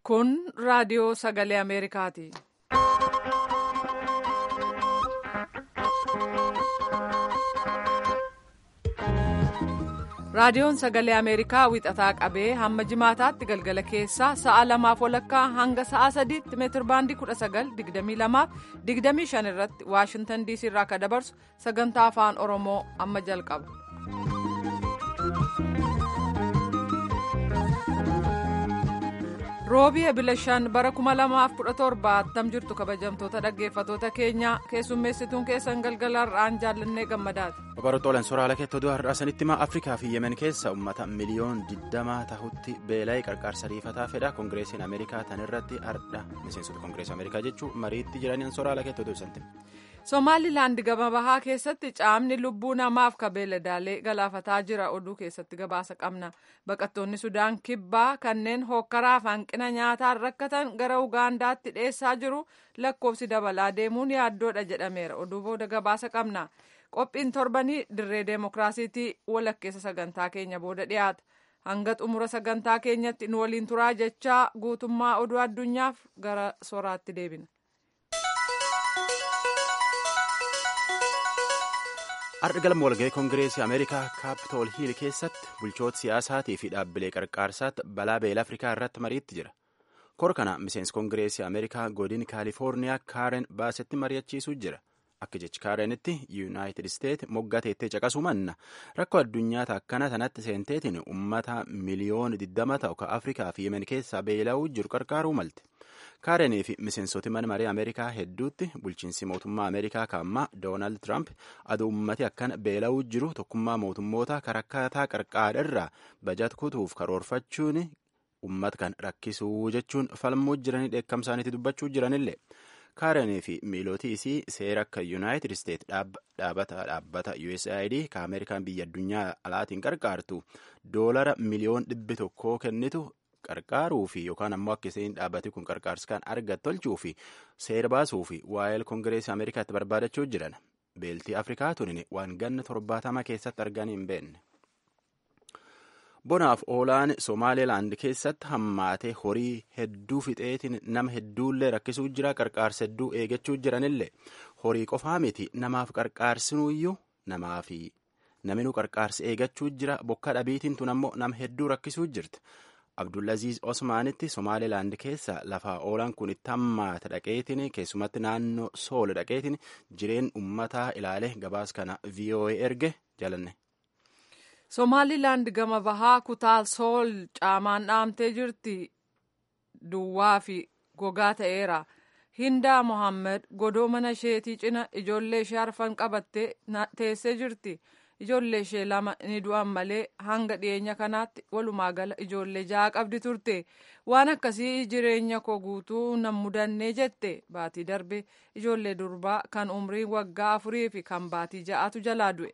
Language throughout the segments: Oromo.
Kun raadiyoo sagalee Ameerikaati. Raadiyoon sagalee Ameerikaa wixataa qabee hamma jimaataatti galgala keessaa sa'a lamaaf walakkaa hanga sa'a sadiitti meetirbaandii 19,2225 irratti Waashintan diisii irraa akka dabarsu sagantaa afaan Oromoo amma jalqaba. roobii ebila shan bara 2017 attam jirtu kabajamtoota dhaggeeffatoota keenya keessummeessituun keessan galgalarraan jaallannee gammadaati. Babarootooleen sooraalee keettoo du'a har'aa sanitti himaa Afrikaa fi Yemen keessa uummata miliyoon 20 tahutti beela'ee qarqaarsa riifataa fedha koongireesiin Ameerikaa tan irratti har'a miseensota koongireesii Ameerikaa jechuun mariitti jiraniin sooraalee keettoo du'ibsanti. Somaalilaand gama bahaa keessatti caamni lubbuu namaaf ka beeladaalee galaafataa jira oduu keessatti gabaasa qabna baqattoonni sudaan kibbaa kanneen hokkaraaf hanqina nyaataan rakkatan gara ugaandaatti dhiyeessaa jiru lakkoofsi dabalaa deemuun yaaddoodha jedhameera oduu booda gabaasa qabna qophiin torbanii dirree deemokiraasiitii walakkeessa sagantaa keenya booda dhiyaata hanga xumura sagantaa keenyatti nu waliin turaa jechaa guutummaa oduu addunyaaf gara soraatti deebina. Har'a galma walga'ii koongireesii Ameerikaa kaapitool hiil keessatti bulchoota siyaasaatii fi dhaabbilee qarqaarsaatti balaa beela Afrikaa irratti mariitti jira. Kora kana miseensi koongireesii Ameerikaa godin Kaalifoorniyaa Kaaren baasetti mari'achiisuu jira. Akka jechi Kaarenitti Yuunaayitid Isteet moggaa teettee caqasuu manna rakkoo addunyaa akkana sanatti seenteetiin uummata miliyoona 20 ta'u ka Afrikaa fi Yemen keessaa beela'uu jiru qarqaaruu malte. Kaarenii fi miseensoti mana marii Ameerikaa hedduutti bulchiinsi mootummaa Ameerikaa kaammaa Doonaald Tiraamp aduu uummati akkana beela'uu jiru tokkummaa mootummoota karakkataa qarqaadharraa bajat kutuuf karoorfachuun uummata kan rakkisuu jechuun falmuu jiranii dheekkamsaaniitti dubbachuu jiranillee. Kaarenii fi miilootii isii seera akka Yuunaayitid Isteet dhaabbata dhaabbata USAID ka Ameerikaan biyya addunyaa alaatiin qarqaartu doolara miliyoon dhibbi tokkoo kennitu. qarqaaruu fi yookaan ammoo akka isheen dhaabbati kun qarqaarsa kan argatu tolchuu fi seera baasuu fi waa'ee koongireesii ameerikaatti barbaadachuu jiran beeltii afrikaa tunin waan ganna torbaatama keessatti arganii hin beekne. bonaaf oolaan somaalilaand keessatti hammaatee horii hedduu fixeetiin nama hedduullee rakkisuu jira qarqaarsa hedduu eegachuu jiranillee horii qofaa miti namaaf qarqaarsinuyyuu namaafi naminuu qarqaarsa eegachuu jira bokka dhabiitiin tun ammoo nama hedduu rakkisuu jirti. Abdullaziz Osmaanitti Somaalilaand keessa lafaa oolan kun itti hammaata dhaqeetiin keessumatti naannoo sool dhaqeetiin jireen uummataa ilaale gabaas kana VOA erge jalanne. Somaalilaand gama bahaa kutaa sool caamaan dhaamtee jirti duwwaa fi gogaa ta'eera. Hindaa Mohaammed godoo mana isheetii cina ijoollee ishee arfan qabattee teessee jirti. ijoollee ishee lama ni du'an malee hanga dhiyeenya kanaatti walumaa gala ijoollee ja'a qabdi turte waan akkasii jireenya koo guutuu nan mudannee jette baatii darbe ijoollee durbaa kan umriin waggaa afurii fi kan baatii ja'atu jalaa du'e.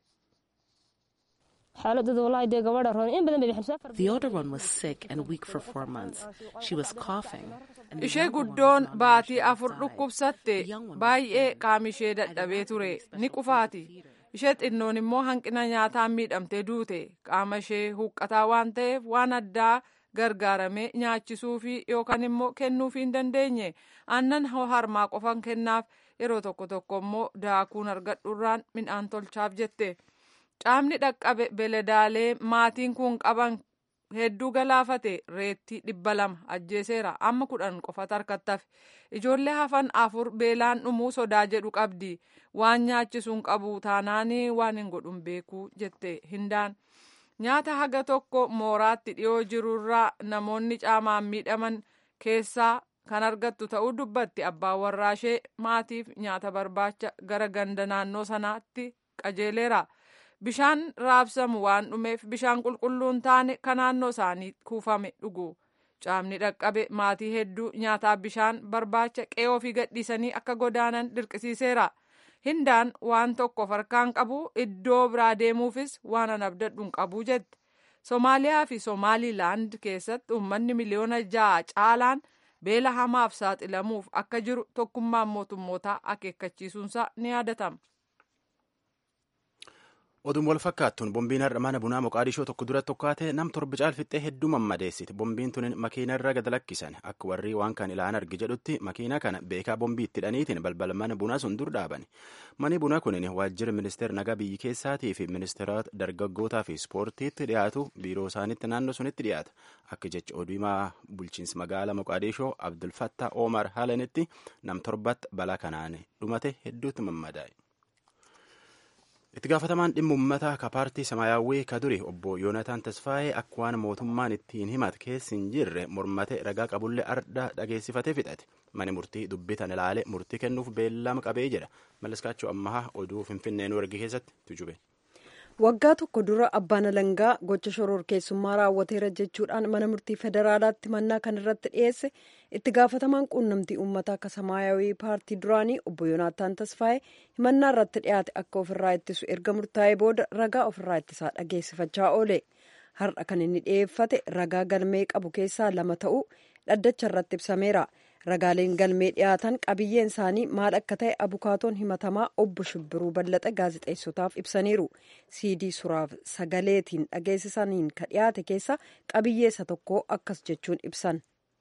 The older one was sick and weak for four months. She was coughing. Ishee guddoon baatii afur dhukkubsatte baay'ee qaamishee dadhabee ture ni qufaati. ishee xinnoon immoo hanqina nyaataan miidhamtee duute qaama ishee huqqataa waan ta'eef waan addaa gargaaramee nyaachisuufi yookaan immoo kennuufii hin dandeenye aannan harmaa qofan kennaaf yeroo tokko tokko immoo daakuun argadhuurraan midhaan tolchaaf jette caamni dhaqqabe beeladaalee maatiin kun qaban hedduu galaafate reettii dhibba lama ajjeeseera amma kudhan qofatu harkattafe ijoollee hafan afur beelaan dhumuu sodaa jedhu qabdi waan nyaachisuun qabu taanaanii waan hin godhun beekuu jette hindaan nyaata haga tokko mooraatti dhiyoo jirurraa namoonni caamaan miidhaman keessaa kan argattu ta'uu dubbatti abbaan warraashee maatiif nyaata barbaacha gara ganda naannoo sanaatti qajeeleera. bishaan raabsamu waan dhumeef bishaan qulqulluun taane kan naannoo isaanii kuufame dhugu caamni dhaqqabe maatii hedduu nyaataaf bishaan barbaacha qe'ee ofii gadhiisanii akka godaanan dirqisiiseera hindaan waan tokko harkaan qabu iddoo biraa deemuufis waan an abdadhu qabu jette soomaaliyaa fi soomaalilaand keessatti uummanni miliyoona ja'a caalaan beela hamaaf saaxilamuuf akka jiru tokkummaan mootummootaa akeekkachiisuunsaa ni yaadatama. Oduun wal fakkaattuun bombiin har'a mana bunaa Moqaadishoo tokko dura tokkaate nam torba caalfixxee hedduu mammadeessite. Bombiin tun makiina irra gad lakkisan. Akka warri waan kan ilaan argi jedhutti makiina kana beekaa bombii itti hidhaniitiin balbala mana bunaa sun dur dhaabani. Mani bunaa kunin waajjira ministeera nagaa biyyi keessaatii fi ministeerota dargaggootaa fi ispoortiitti dhiyaatu biiroo isaaniitti naannoo sunitti dhiyaata. Akka jecha oduu himaa bulchiinsa magaalaa Moqaadishoo Abdulfattaa Omar Halanitti nam torbatti balaa kanaan dhumate hedduutti mammadaa'e. itti gaafatamaan dhimma uummataa ka paartii samaayyaawwii ka duri obbo yoonataan tasfaayee akka waan mootummaan ittiin himate keessi hin jirre mormate ragaa qabullee arda dhageessifatee fixate mani murtii dubbitan ilaale murtii kennuuf beellama qabee jedha malleskaachuu ammahaa oduu finfinnee nu ergi keessatti tujube. waggaa tokko dura abbaan alangaa gocha shororkeessummaa raawwateera jechuudhaan mana murtii federaalaatti mannaa kan irratti dhiyeesse itti gaafatamaan quunnamtii uummataa akka samaayawii paartii duraanii obbo yoonaataan tasfaa'ee himannaa irratti dhiyaate akka ofirraa ittisu erga murtaa'ee booda ragaa ofirraa ittisaa dhageessifachaa oole har'a kan inni dhiyeeffate ragaa galmee qabu keessaa lama ta'uu dhaddacha irratti ibsameera. ragaaleen galmee dhiyaatan qabiyyeen isaanii maal akka ta'e abukaatoon himatamaa obbo shibbiruu ballaxa gaazexeessotaaf ibsaniiru siidii suraaf sagaleetiin dhageessisaniin ka dhiyaate keessa qabiyyee isa tokko akkas jechuun ibsan.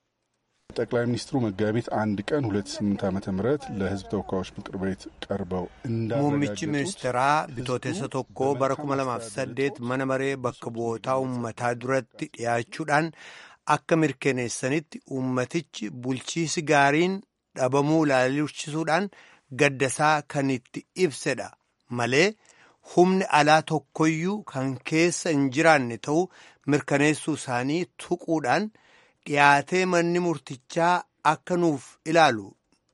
ጠቅላይ ሚኒስትሩ መጋቢት አንድ ቀን ሁለት ስምንት ዓመተ ምህረት ለሕዝብ ተወካዮች ምክር ቤት ቀርበው muummichi ministeeraa bitootessa tokko bara 2008 mana maree bakka bu'ootaa uummataa duratti dhiyaachuudhaan akka mirkaneessanitti uummatichi bulchiisi gaariin dhabamuu ilaalchisuudhaan gaddasaa kan itti ibsedha malee humni alaa tokkoyyuu kan keessa hin jiraanne ta'uu mirkaneessuu isaanii tuquudhaan dhiyaatee manni murtichaa akka nuuf ilaalu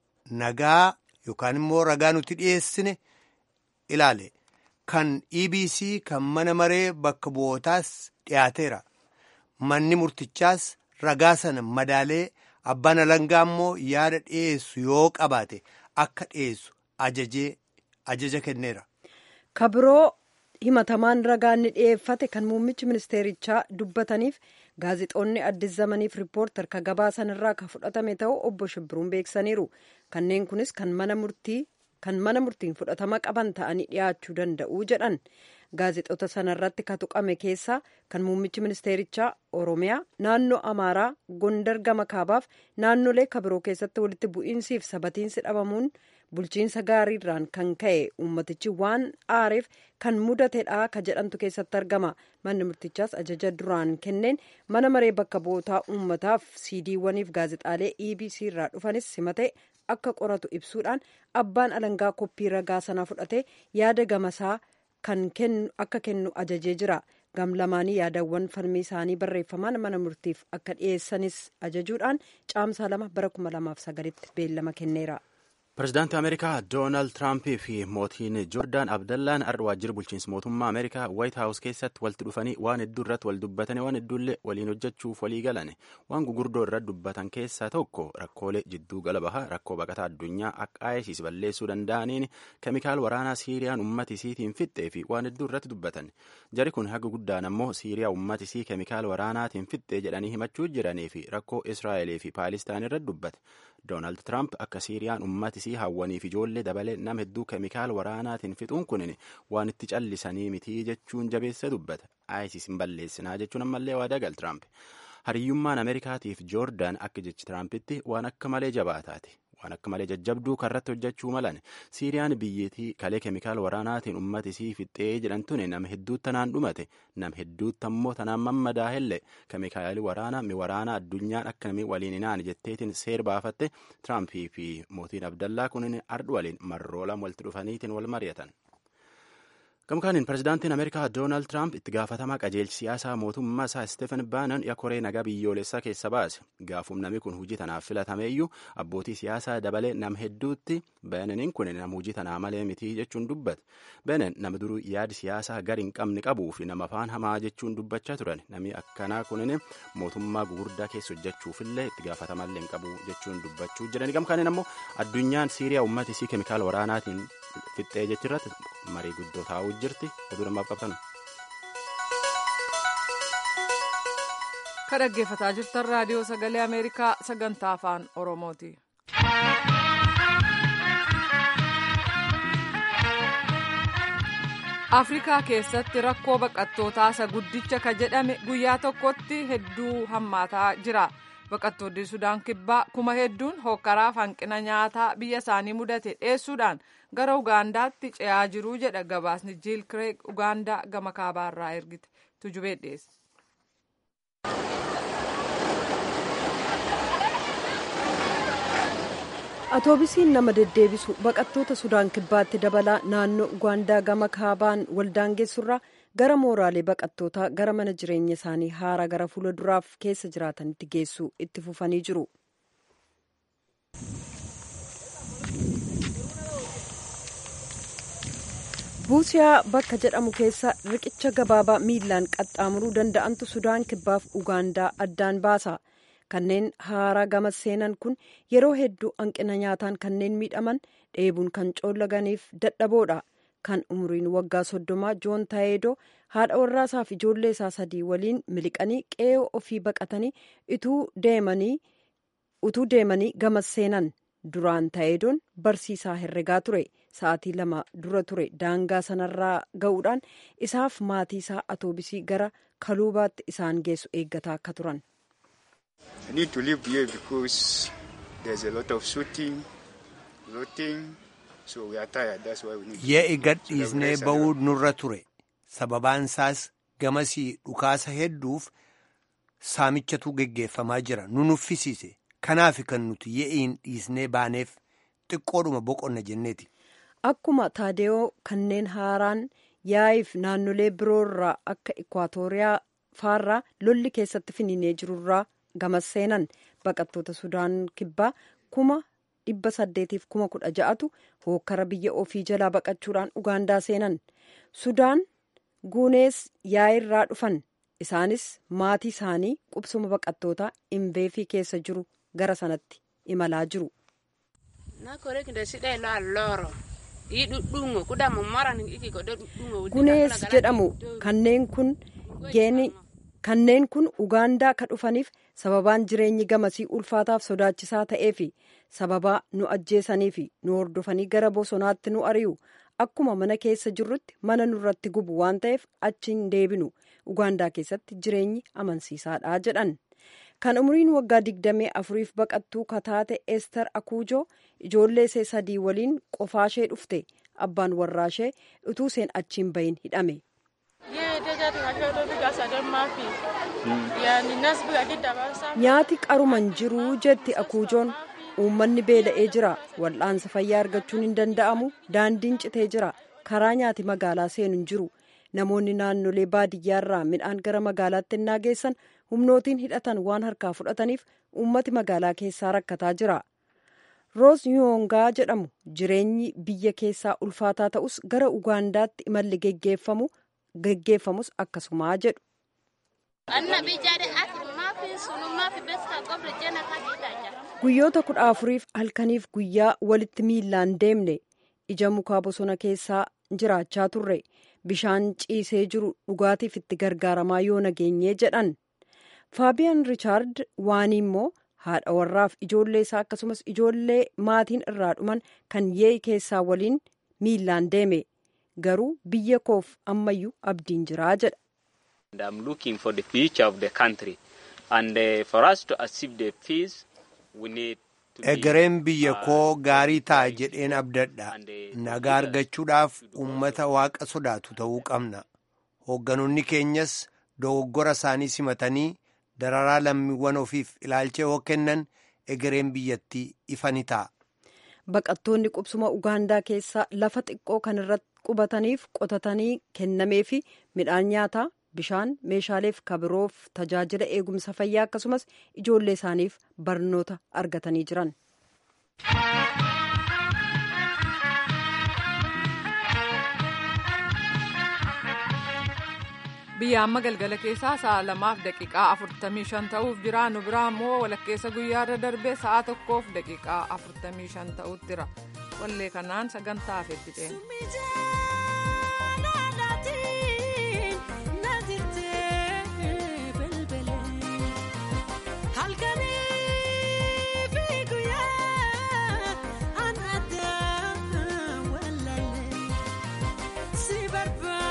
nagaa yookaan immoo ragaa nuti dhiyeessine ilaale kan EBC kan mana maree bakka bu'ootaas dhiyaateera. manni murtichaas ragaa sana madaalee abbaan alangaa immoo yaada dhiyeessu yoo qabaate akka dhiyeessu ajajee ajaja kenneera. kabiroo himatamaan ragaa inni dhiyeeffate kan muummichi ministeerichaa dubbataniif gaazixoonni addis zamaniif riippoortar ka gabaasan irraa ka fudhatame ta'uu obbo shibbiruun beeksaniiru kanneen kunis kan mana murtii kan mana murtiin fudhatama qaban ta'anii dhiyaachuu danda'u jedhan. gaazexoota sanarratti ka tuqame keessaa kan muummichi ministeerichaa oromiyaa naannoo amaaraa gondar gama kaabaaf naannolee kabiroo keessatti walitti bu'iinsiif sabatiinsi dhabamuun bulchiinsa gaariirraan kan ka'e uummatichi waan aareef kan mudatedha ka jedhamtu keessatti argama manni murtichaas ajaja duraan kenneen mana maree bakka bu'ootaa uummataaf siidiiwwaniif gaazexaalee ebc irraa dhufanis simate akka qoratu ibsuudhaan abbaan alangaa koppii ragaa sanaa fudhate yaada gamasaa kan kennu akka kennu ajajee jira gamlamaanii yaadawwan falmii isaanii barreeffamaan mana murtiif akka dhiyeessanis ajajuudhaan caamsaa lama bara kuma lamaaf sagalitti beellama kenneera. Pireezidaantii Ameerikaa Doonaald Tiraampii fi mootiin Joordaan Abdallaan har'a waajjira bulchiinsa mootummaa Ameerikaa Waayit Haawus keessatti walitti dhufanii waan hedduu irratti wal dubbatanii waan hedduullee waliin hojjechuuf walii galan waan gugurdoo irratti dubbatan keessaa tokko rakkoolee jidduu gala bahaa rakkoo baqataa addunyaa akka ISIS balleessuu danda'aniin keemikaal waraanaa Siiriyaan uummata isiitiin fixxee fi waan hedduu irratti dubbatan jari kun haga guddaan ammoo Siiriyaa uummata isii keemikaal waraanaatiin fixxee jedhanii himachuu jiranii fi rakkoo Israa'elee fi Paalistaan irratti dubbate. Doonaald Tiraamp akka Siiriyaan uummata isii hawwaniif ijoollee dabalee nama hedduu keemikaal waraanaatiin fixuun kun waan itti callisanii mitii jechuun jabeessa dubbata. ISIS hin balleessinaa jechuun ammallee waadaa gal Tiraamp. Hariyyummaan Ameerikaatiif Joordaan akka jechi Tiraampitti waan akka malee jabaataati. Waan akka malee jajjabduu karratti hojjechuu malan Siiriyaan biyyattii kalee keemikaal waraanaatiin uummata isii fixxee jedhamtuun nama hedduutti tanaan dhumate nama hedduutti ammoo tanaan mammadaa helle keemikaali waraanaa mi waraanaa addunyaan akka namni waliin hinaan jetteetiin seer baafatte Tiraampii fi mootiin Abdallaa kunin ardhu waliin marroo lama walitti dhufaniitiin wal mari'atan. Gamkaaniin pireezidaantiin Ameerikaa Doonaald Tiraamp itti gaafatamaa qajeelchi siyaasaa mootummaa isaa Stefen Baanan yakoree nagaa biyyoolessaa keessa baase. Gaafum namni kun hojii tanaaf filatameeyyuu abbootii siyaasaa dabalee nam hedduutti Baananiin kun nama hojii tanaa malee mitii jechuun dubbate. Baanan nama duruu yaadi siyaasaa gari hin qabne qabuu fi nama afaan hamaa jechuun dubbachaa turan. Namni akkanaa kunin mootummaa gugurdaa keessa hojjechuufillee itti gaafatamallee hin qabu jechuun dubbachuu jirani. Gamkaaniin ammoo addunyaan Siiriyaa uummata isii keemikaala waraanaatiin fixxee jechirratti marii guddoo taa'uu jirti oduu namaaf qabtan. ka dhaggeeffataa jirtan raadiyoo sagalee ameerikaa sagantaa afaan oromooti. afrikaa keessatti rakkoo baqattootaa isa guddicha ka jedhame guyyaa tokkotti hedduu hammaataa jira baqattoonni sudaan kibbaa kuma hedduun hokkaraaf hanqina nyaataa biyya isaanii mudate dheessuudhaan gara ugaandaatti ce'aa jiruu jedha gabaasni jiil kireeg ugaandaa gama kaabaarraa ergite tujubee dhiyeesse. atoobisiin nama deddeebisu baqattoota sudaan kibbaatti dabalaa naannoo ugaandaa gama kaabaan waldaangeessurraa gara mooraalee baqattootaa gara mana jireenya isaanii haara gara fuula duraaf keessa jiraatanitti geessu itti fufanii jiru. buusiyaa bakka jedhamu keessa riqicha gabaabaa miilaan qaxxaamuruu danda'antu sudaan kibbaaf ugaandaa addaan baasa. kanneen haaraa gama seenan kun yeroo hedduu hanqina nyaataan kanneen miidhaman dheebuun kan coollaganiif dadhaboodha kan umriin waggaa soddomaa joon taayedoo haadha warraasaaf ijoollee isaa sadii waliin miliqanii qe'ee ofii baqatanii utuu deemanii gama seenan duraan taayedoon barsiisaa herregaa ture sa'aatii lama dura ture daangaa sanarraa ga'uudhaan isaaf maatii isaa atoobisii gara kaluubaatti isaan geessu eeggataa akka turan. I need to live here because there's a lot of shooting, looting, so we are tired. That's why we need Ye'i gadhiisnee ba'uu nurra ture. Sababaan isaas gamasii dhukaasa hedduuf saamichatu geggeeffamaa jira. Nu nuffisiise. Kanaaf kan nuti ye'iin dhiisnee baaneef xiqqoodhuma boqonna jenneeti. Akkuma Taadeyoo kanneen haaraan yaa'iif naannolee biroorraa akka Ikwaatooriyaa faarraa lolli keessatti finiinee jirurraa gamas seenan baqattoota sudaan kibbaa kuma dhibba saddeetiif kuma kudha ja'atu hookkara biyya ofii jalaa baqachuudhaan ugaandaa seenan sudaan guunees yaa'irraa dhufan isaanis maatii isaanii qubsuma baqattootaa imbeefii keessa jiru gara sanatti imalaa jiru. gunees jedhamu kanneen kun geeni. kanneen kun ugaandaa ka dhufaniif sababaan jireenyi gamasii ulfaataaf sodaachisaa ta'eefi sababaa nu ajjeesaniifi nu hordofanii gara bosonaatti nu ari'u akkuma mana keessa jirrutti mana nurratti gubu waan ta'eef achiin deebinu ugaandaa keessatti jireenyi amansiisaadha jedhan kan umriin waggaa digdamii afuriif baqattuu kataate ester akuujoo ijoollee ishee sadii waliin qofaashee dhufte abbaan warraashee utuu isheen achiin bahin hidhame. nyaati qaruman jiruu jetti akuujoon uummanni beela'ee jira wal'aansa fayyaa argachuun hin danda'amu daandiin citee jira karaa nyaati magaalaa seenu hin jiru namoonni naannolee baadiyyaarraa midhaan gara magaalaatti innaa geessan humnootiin hidhatan waan harkaa fudhataniif uummati magaalaa keessaa rakkataa jira roos yoongaa jedhamu jireenyi biyya keessaa ulfaataa ta'us gara ugaandaatti imalli geggeeffamu geggeeffamus akkasumaa jedhu. guyyoota kudha afuriif halkaniif guyyaa walitti miillaan deemne ija mukaa bosona keessaa jiraachaa turre bishaan ciisee jiru dhugaatiif itti gargaaramaa yoo nageenyee jedhan faabiyaan riichaard waan immoo haadha warraaf ijoollee isaa akkasumas ijoollee maatiin irraa dhuman kan yee'i keessaa waliin miillaan deeme garuu biyya koof ammayyuu abdiin jiraa jedha. and I'm looking for the future of the country. And uh, for us to achieve the peace, we need to be, Egereen biyya uh, koo gaarii ta'a right jedheen abdadha. and, uh, Nagaa argachuudhaaf uummata waaqa sodaatu ta'uu qabna. Hoogganoonni keenyas dogoggora isaanii simatanii dararaa lammiiwwan ofiif ilaalcha yoo kennan egereen biyyattii ifa ni ta'a. baqattoonni qubsuma ugaandaa keessaa lafa xiqqoo kan irratti qubataniif qotatanii kennameefi midhaan nyaataa bishaan meeshaaleef kabiroof tajaajila eegumsa fayyaa akkasumas ijoollee isaaniif barnoota argatanii jiran. biyya amma galgala keessaa sa'a lamaaf daqiiqaa afurtamii shan ta'uuf jira nu biraa immoo walakkeessa guyyaarra darbee sa'a tokkoof daqiiqaa afurtamii shan ta'utti jira wallee kanaan sagantaa afeetti ceena. Si barbaada.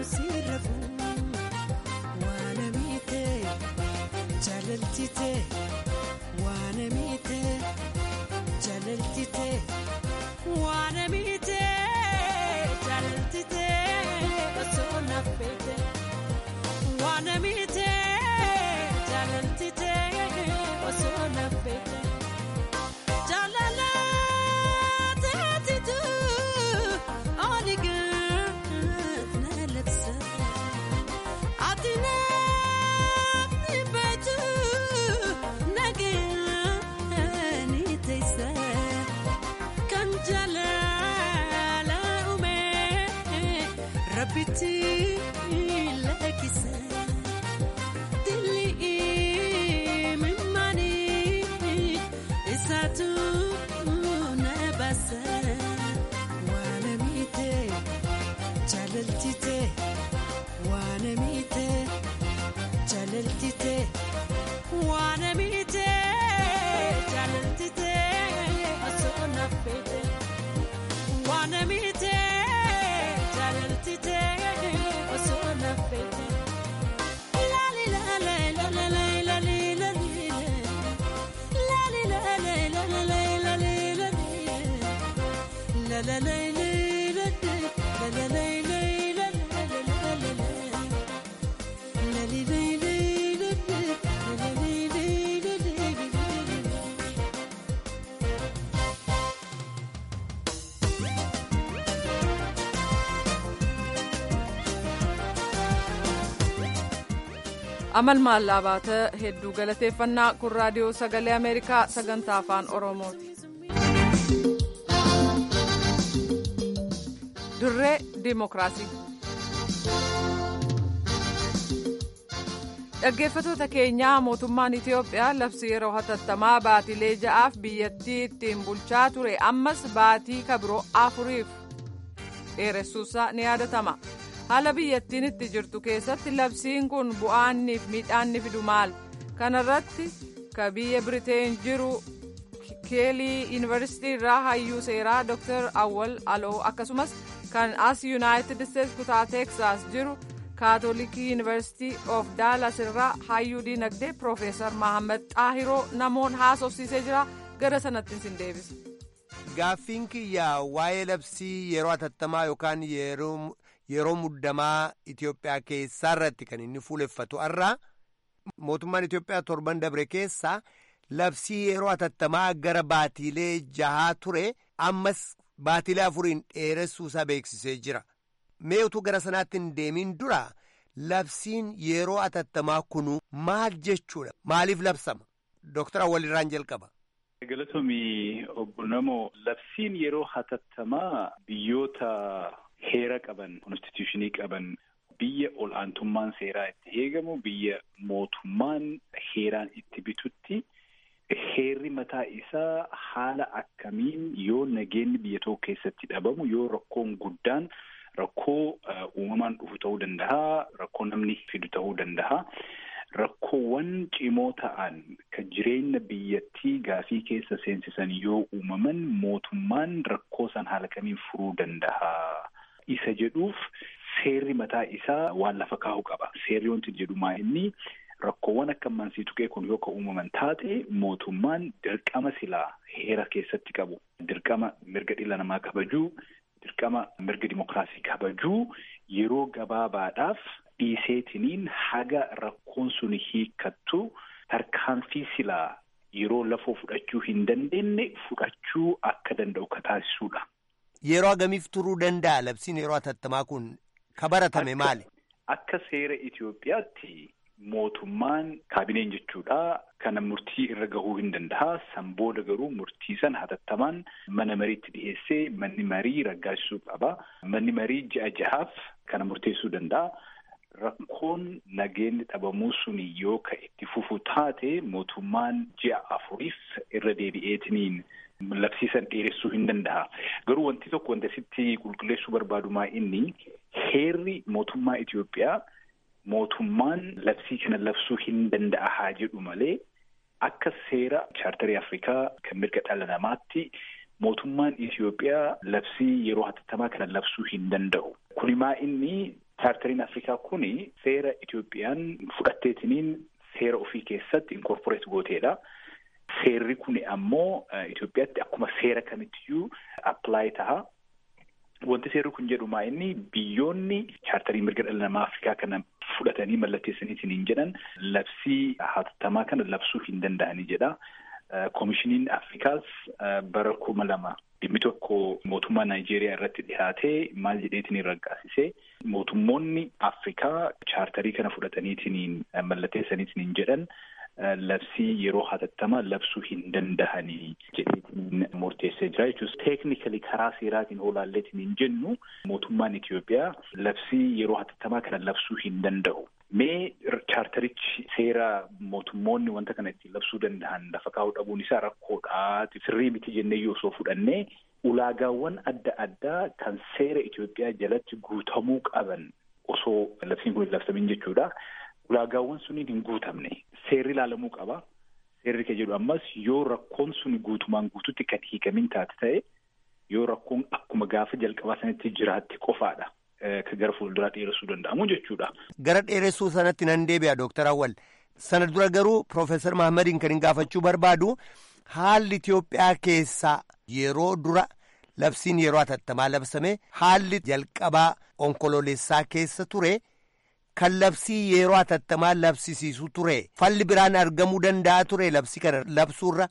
amal maallaa baata hedduu galateeffannaa kun raadiyoo sagalee ameerikaa sagantaa afaan oromooti. dirree diimokiraasii. dhaggeeffatoota keenyaa mootummaan itiyoophiyaa labsii yeroo hatattamaa baatilee ja'aaf biyyattii ittiin bulchaa ture ammas baatii kabiroo afuriif dheeressuusaa ni yaadatama. haala biyyattiin itti jirtu keessatti labsiin kun bu'aanniif miidhaanni fidu maal kanarratti ka biyya biriteen jiru keelii yuunivarsiitii irraa hayyuu seeraa dr awwal aloo akkasumas kan as yuunaayitid isteetsi kutaa teeksaas jiru kaatolikii yuunivarsiitii of daalas irraa hayyuu diinagdee piroofeesar mahammad xaahiroo namoon haasofsiisee jira gara sanatti sin deebisa. gaaffiin kiyyaa waa'ee labsii yeroo hatattamaa yookaan yeroo. yeroo muddamaa Itoophiyaa keessaa irratti kan inni fuuleffatu har'a mootummaan Itoophiyaa torban dabre keessaa labsii yeroo hatattamaa gara baatiilee jahaa ture ammas baatiilee afuriin dheeressuusaa beeksisee jira. Mee utuu gara sanaatti hin deemin dura labsiin yeroo hatattamaa kunu maal jechuudha? Maaliif labsama? Dooktar Awwalirraan jalqaba. Galatoomii obbo Namoo labsiin yeroo hatattamaa biyyoota. Heera qaban konstituushinii qaban biyya ol aantummaan seeraa itti eegamu biyya mootummaan heeraan itti bitutti heerri mataa isaa haala akkamiin yoo nageenyi biyya tokko keessatti dhabamu yoo rakkoon guddaan rakkoo uumamaan dhufu ta'uu danda'a rakkoo namni fidu ta'uu danda'a. Rakkoowwan cimoo ta'an kan jireenya biyyattii gaafii keessa seensisan yoo uumaman mootummaan rakkoo san haala kamiin furuu danda'a. Isa jedhuuf seerri mataa isaa waan lafa kaa'u qaba. Seerri wanti jedhu maa inni rakkoowwan akka ammansii tuqee kun yoo ka uumaman taate mootummaan dirqama silaa heera keessatti qabu. Dirqama mirga dhala namaa kabajuu, dirqama mirga dimokiraasii kabajuu yeroo gabaabaadhaaf dhiiseetiniin haga rakkoon sun hiikkattu tarkaanfii silaa yeroo lafoo fudhachuu hin dandeenye fudhachuu akka danda'u ka taasisuudha. Yeroo agamiif turuu danda'a labsiin yeroo hatattamaa kun ka baratame maali? Akka seera Itoophiyaatti mootummaan kaabineen jechuudha. Kana murtii irra gahuu hin danda'a. San booda garuu murtii san hatattamaan mana mariitti dhiyeessee manni marii raggaasisuu qaba. Manni marii ji'a jahaaf kana murteessuu danda'a. Rakkoon nageenyi dhabamuu suni yoo ka itti fufu taate mootummaan ji'a afuriif irra deebi'eetiniin labsiisan dheeressuu hin danda'a. Garuu wanti tokko wanta sitti qulqulleessuu barbaadu maa inni heerri mootummaa Itoophiyaa mootummaan labsii kana labsuu hin danda'a haa jedhu malee akka seera chaartarii Afrikaa kan mirga dhala namaatti mootummaan Itoophiyaa labsii yeroo hatattamaa kana labsuu hin danda'u. Kuni maa inni chaartariin Afrikaa kuni seera Itoophiyaan fudhatteetiniin seera ofii keessatti inkorporeet gooteedha. Seerri kuni ammoo Itoophiyaatti akkuma seera kamittiyyuu appilaayi ta'a. Wanti seerri kun jedhu maa inni biyyoonni chaartarii mirga dhala namaa Afrikaa kana fudhatanii mallatteessaniitiin hin jedhan labsii hatattamaa kana labsuu hin danda'anii jedha. Koomishiniin Afrikaas bara kuma lama dhimmi tokko mootummaa Naayijeeriyaa irratti dhihaatee maal jedheetiin raggaasisee mootummoonni Afrikaa chaartarii kana fudhataniitiin mallatteessaniitiin hin jedhan labsii yeroo hatattamaa labsuu hin dandahanii jedheetiin murteessee jira jechuus teeknikali karaa seeraatiin olaalleetiin hin jennu mootummaan Itoophiyaa labsii yeroo hatattamaa kana labsuu hin danda'u. Mee chaartarichi seera mootummoonni wanta kana ittiin labsuu danda'an lafa kaa'uu dhabuun isaa rakkoodhaa sirrii miti jennee yoo osoo fudhannee ulaagaawwan adda addaa kan seera Itoophiyaa jalatti guutamuu qaban osoo labsiin kun hin labsamin jechuudha. Ulaagaawwan suniin hin guutamne seerri ilaalamuu qaba. Seerri kan jedhu ammas yoo rakkoon sun guutumaan guututti kan hiikamin taate ta'e yoo rakkoon akkuma gaafa jalqabaa sanatti jiraatte qofaadha. Kan gara fuulduraa dheeressuu danda'amu jechuudha. Gara dheeressuu sanatti nan deebi'a Dooktar Awwal. Sana dura garuu Piroofeesar Mahamadiin kan hin gaafachuu barbaadu haalli Itoophiyaa keessaa yeroo dura labsiin yeroo hatattamaa labsame haalli jalqabaa onkoloolessaa keessa ture. Kan labsii yeroo hatattamaa labsisiisu ture falli biraan argamuu danda'a ture labsii kana labsuurra.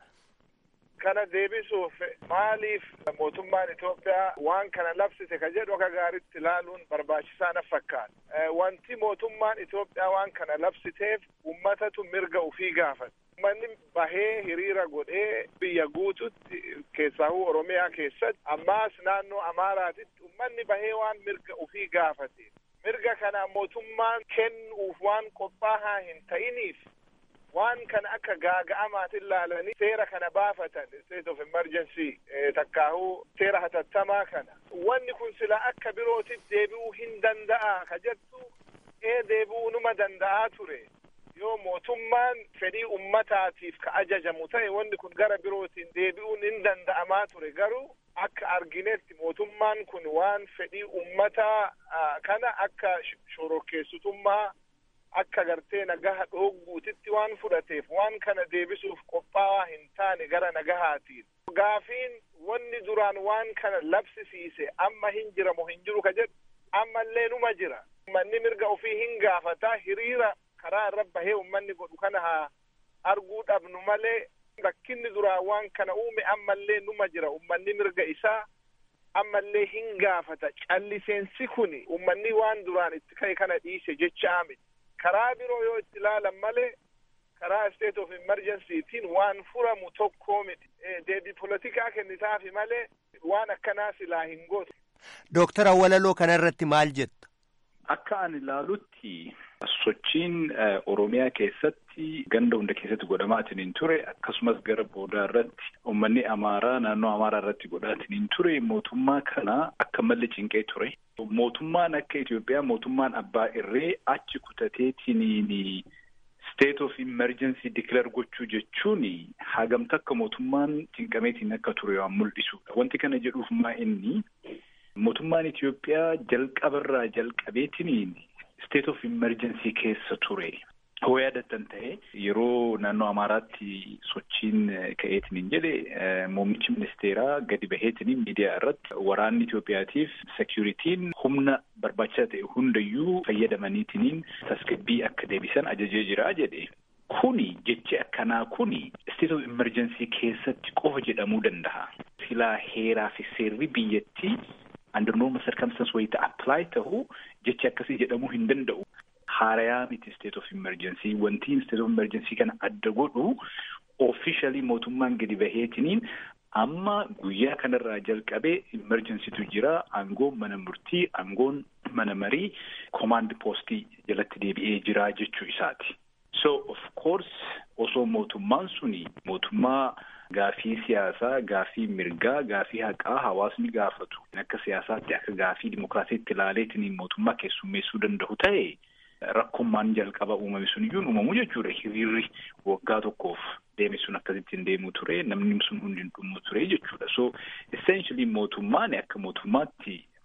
Kana deebisuuf maaliif mootummaan Itoophiyaa waan kana labsite ka jedhu akka gaariitti ilaaluun barbaachisaa na fakkaata. Wanti mootummaan Itoophiyaa waan kana labsiteef ummatatu mirga ufii gaafata. Uummanni bahee hiriira godhee biyya guututti keessaahuu Oromiyaa keessatti ammaas naannoo Amaaraatitti uummanni bahee waan mirga ufii gaafate. mirga kana mootummaan kennuuf waan qophaa'aa hin ta'iniif waan kana akka gaaga'amaatti ilaalanii seera kana baafatan state of emergency takkaahuu seera hatattamaa kana wanni kun sila akka birootiif deebi'uu hin danda'a ka jettu ee deebi'uu numa danda'aa ture yoo mootummaan fedhii ummataatiif ka ajajamu ta'e wanni kun gara birootiin deebi'uun hin danda'amaa ture garuu akka arginetti mootummaan kun waan fedhii ummataa kana akka shorokkeessitummaa akka gartee nagaha dhoogguutitti waan fudhateef waan kana deebisuuf qophaa'aa hin taane gara nagahaatiin. Gaafiin wanni duraan waan kana labsisiise amma hin jiramu hin jiru ka jedhu ammallee numa jira. Ummanni mirga ofii hin gaafataa hiriira karaa irra bahee ummanni godhu kana haa arguu dhabnu malee rakkinni duraa waan kana uume ammallee numa jira ummanni mirga isaa ammallee hin gaafata calliseensi kuni ummanni waan duraan itti ka'e kana dhiise jecha miti karaa biroo yoo itti ilaalan malee karaa state of emergencytiin waan furamu tokkoo miti deebii polotikaa kennitaafi malee waan akkanaa silaa hin gootu. Dooktar Awwalaloo kana irratti maal jetta? Akka ani ilaalutti sochiin Oromiyaa keessatti ganda hunda keessatti godhamaatiin hin ture akkasumas gara boodaa irratti uummanni Amaaraa naannoo Amaaraa irratti godhaatiin hin ture mootummaa kana akka malli cinqee ture. Mootummaan akka Itoophiyaa mootummaan abbaa irree achi kutateetiin state of emergency declare gochuu jechuun hagamta akka mootummaan cinqameetiin akka ture waan mul'isudha. Wanti kana jedhuuf maa inni mootummaan Itoophiyaa jalqabarraa jalqabeetiin state of emergency keessa ture. Hoo yaadattan ta'e yeroo naannoo Amaaraatti sochiin ka'eetiin hin jedhe muummichi ministeeraa gadi baheetiin miidiyaa irratti waraanni Itoophiyaatiif securitiin humna barbaachisaa ta'e hundayyuu fayyadamaniitiin tasgabbii akka deebisan ajajee jira jedhe. Kuni jechi akkanaa kuni state of emergency keessatti qofa jedhamuu danda'a. Silaa heeraa fi seerri biyyattii under normal circumstance wayita apply ta'u jechi akkasii jedhamuu hin danda'u. Haarayaa miti state of emergency wanti state of emergency kana adda godhu officially mootummaan gadi baheetiniin amma guyyaa kanarraa jalqabee emergencytu jira aangoon mana murtii aangoon mana marii command postii jalatti deebi'ee jira jechuu isaati. So of course osoo mootummaan suni mootummaa gaafii siyaasaa, gaafii mirgaa, gaafii haqaa hawaasni gaafatu akka siyaasaatti akka gaafii dimokiraasiitti ilaaleetiin mootummaa keessummeessuu danda'u ta'e rakkummaan jalqaba uumame sun iyyuu uumamu jechuudha. Hiriirri waggaa tokkoof deeme sun akkasittiin deemuu ture namni sun hundi hin dhumu ture jechuudha. So essentially mootummaan akka mootummaatti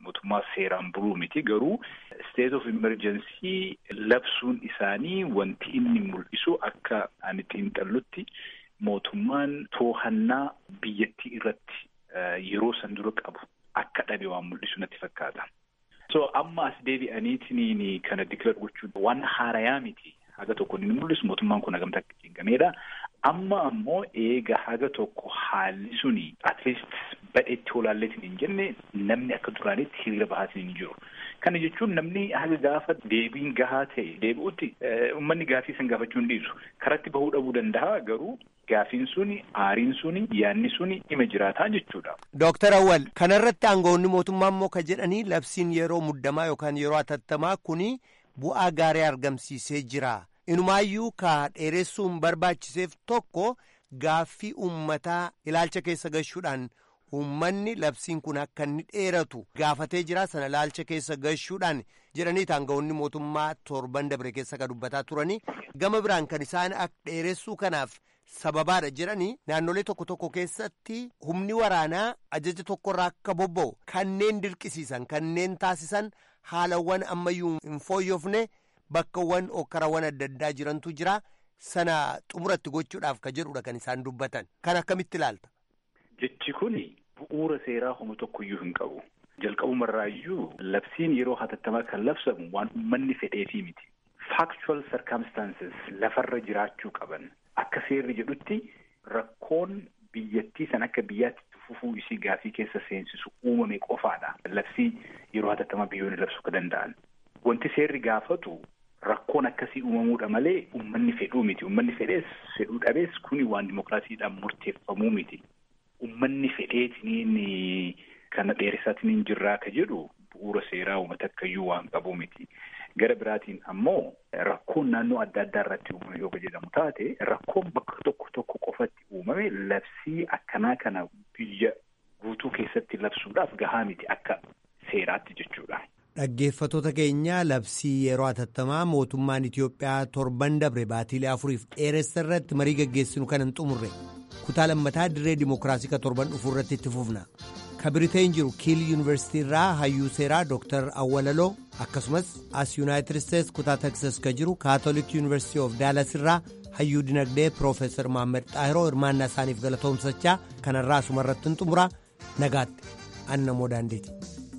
mootummaa seeraan buluu miti garuu state of emergency labsuun isaanii wanti inni mul'isu akka ani xiinxallutti mootummaan to'annaa biyyattii irratti yeroo san dura qabu akka dhabe waan mul'isu natti fakkaata. So amma as deebi'aniitiin kana dikilar gochuun waan haarayaa miti. Haga tokko inni mul'isu mootummaan kun hagamta akka cinqameedha. Amma ammoo eega haga tokko haalli suni at least badheetti olaalleetiin hin jenne namni akka duraanitti hiriira bahaatiin hin jiru. Kana jechuun namni haga gaafa deebiin gahaa ta'e deebi'utti uummanni gaafii san gaafachuu hin dhiisu. Karatti bahuu dhabuu danda'a garuu gaafiin suni aariin suni yaanni suni dhima jiraataa jechuudha. Dooktar Awwal kanarratti aangawoonni mootummaa immoo ka jedhanii labsiin yeroo muddamaa yookaan yeroo atattamaa kuni bu'aa gaarii argamsiisee jira. Inumaayyuu ka dheeressuun barbaachiseef tokko gaaffii uummataa ilaalcha keessa gashuudhaan uummanni labsiin kun akka inni dheeratu gaafatee jira sana ilaalcha keessa gashuudhaan jedhanii aangawoonni mootummaa torban dabre keessa ka dubbataa turanii gama biraan kan isaan akka dheeressuu kanaaf sababaadha jedhanii naannolee tokko tokko keessatti humni waraanaa ajaja tokkorraa akka bobba'u kanneen dirqisiisan kanneen taasisan haalawwan ammayyuu hin fooyyofne bakkawwan okkarawwan adda addaa jirantu jira sana xumuratti gochuudhaaf ka jedhudha kan isaan dubbatan kan akkamitti ilaalta. Jechi kuni bu'uura seeraa homaa tokkoyyuu hin qabu. Jalqabumarraayyuu labsiin yeroo hatattamaa kan labsamu waan uummanni fedheefii miti. Factual circumstances lafarra jiraachuu qaban. Akka seerri jedhutti rakkoon biyyattii san akka biyyaatti fufuu isii gaafii keessa seensisu uumame qofaadha. Labsii yeroo hatattamaa biyyoonni labsuu ka danda'an. Wanti seerri gaafatu rakkoon akkasii uumamuudha malee uummanni fedhuu miti. Uummanni fedhees fedhuu dhabees kuni waan dimokiraasiidhaan murteeffamuu miti. Uummanni fedheetiniin kana dheeressaatiin jirraa ka jedhu bu'uura seeraa uummata akkayyuu waan qabu miti. Gara biraatiin ammoo rakkoon naannoo adda addaa irratti uumame yoo jedhamu taate rakkoon bakka tokko tokko qofatti uumame labsii akkanaa kana biyya guutuu keessatti labsuudhaaf gahaa miti akka seeraatti jechuudha. Dhaggeeffatoota keenya labsii yeroo hatattamaa mootummaan Itoophiyaa torban dabre baatiilee afuriif dheeressa irratti marii gaggeessinu kan hin xumurre kutaa lammataa dirree dimookiraasii ka torban dhufu irratti itti fufna. ka biriteen jiru kiil yuunivarsiitii irraa hayyuu seeraa dooktar awwalaloo akkasumas as yuunaayitid isteets kutaa teksas ka jiru kaatolik yuunivarsiitii of daalas irraa hayyuu dinagdee piroofeesar maammed xaahiroo hirmaannaa isaaniif galatoomsachaa kanarraa asuma irratti hin xumura nagaatti anna moo daandeeti.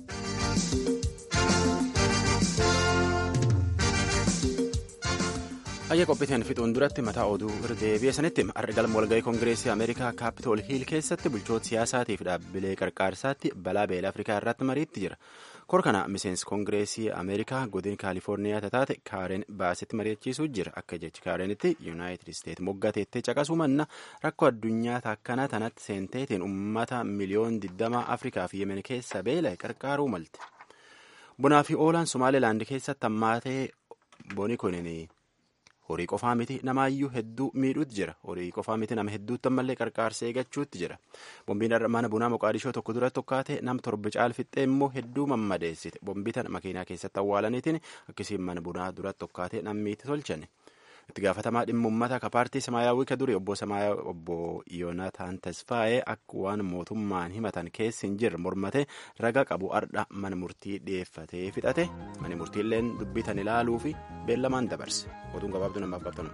Ayya qophiiteen fixuun duratti mataa oduu irra deebi'e sanitti galma walga'ii koongireesii Ameerikaa kaapitool hiil keessatti bulchoota siyaasaatiif dhaabbilee qarqaarsaatti balaa beela Afrikaa irratti mariitti jira. Kor kana miseensi koongireesii Ameerikaa godin Kaalifoorniyaa taate Kaaren Baasitti mari'achiisuu jira. Akka jechi Kaarenitti Yuunaayitid Isteet moggateettee caqasuu manna rakkoo addunyaa takkanaa tanatti seenteetiin uummata miliyoon 20 Afrikaa fi Yemen keessa beela qarqaaruu malte. Bunaa fi oolaan Somaalilaand keessatti hammaatee boni kunin horii qofaa miti namaayyuu hedduu miidhuutti jira horii qofaa miti nama hedduutti ammallee qarqaarsa eeggachuutti jira bombiin mana bunaa moqaadishoo tokko duratti tokkaate nam torba caalfixxee immoo hedduu mammadeessite bombii tana makiinaa keessatti awwaalaniitiin akkasiin mana bunaa duratti tokkaate nammiitti tolchane itti gaafatamaa dhimma ummata ka paartii samaayyaawwii ka duri obbo Samaayaa obbo Yoonataan Tasfaa'ee akka waan mootummaan himatan keessi hin jirre mormate raga qabu ardha mana murtii dhiyeeffatee fixate mani murtiilleen dubbitan ilaaluu fi beellamaan dabarse oduun gabaabduu namaaf qabtanu.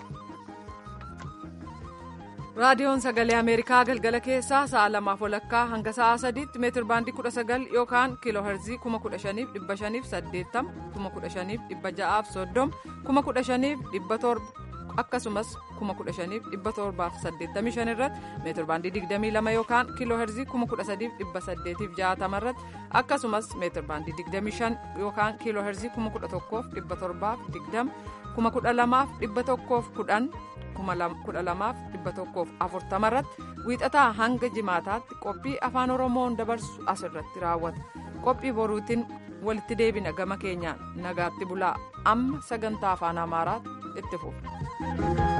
raadiyoon sagalee ameerikaa galgala keessaa sa'a lamaaf walakkaa hanga sa'a sadiitti meetir baandii kudha sagal yookaan kiiloo herzii kuma kudha shaniif dhibba shaniif saddeettama kuma kudha shaniif dhibba ja'aaf soddoma kuma kudha shaniif dhibba torba akkasumas kuma kudha shaniif dhibba torbaaf saddeettamii shan irratti meetir baandii digdamii lama yookaan kiiloo herzii kuma kudha sadiif dhibba saddeetiif ja'atama irratti akkasumas meetir baandii digdamii shan yookaan kiiloo herzii kuma kudha tokkoof dhibba torbaaf digdama kuma kudha lamaaf dhibba tokkoof kudhan kudha lamaaf dhibba tokkoof afurtama irratti wiixataa hanga jimaataatti qophii afaan oromoon dabarsu asirratti raawwata qophii boruutiin walitti deebina gama keenyaan nagaatti bulaa amma sagantaa afaan amaaraatti itti fufu.